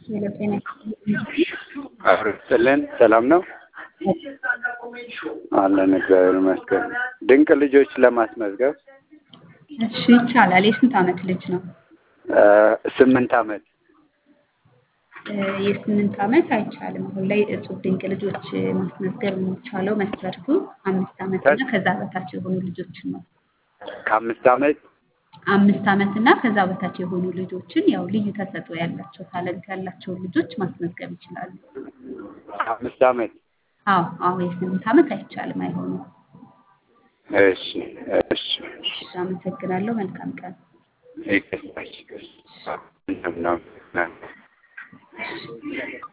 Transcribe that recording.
ሄሎ ጤና አብሮ ይስጥልን። ሰላም ነው አለን። እግዚአብሔር ይመስገን። ድንቅ ልጆች ለማስመዝገብ እሺ ይቻላል። የስንት ዓመት ልጅ ነው? እ ስምንት ዓመት እ የስምንት ዓመት አይቻልም። አሁን ላይ እጹብ ድንቅ ልጆች ማስመዝገብ የሚቻለው መስፈርቱ አምስት ዓመት እና ከዛ በታች የሆኑ ልጆችን ነው። ከአምስት ዓመት አምስት ዓመት እና ከዛ በታች የሆኑ ልጆችን ያው ልዩ ተሰጥኦ ያላቸው ታለንት ያላቸውን ልጆች ማስመዝገብ ይችላሉ። አምስት ዓመት አዎ አዎ የስምንት ዓመት አይቻልም፣ አይሆንም። እሺ እሺ እሺ አመሰግናለሁ። መልካም ቀን። ይቅርታ፣ ይቅርታ። ምንም ነው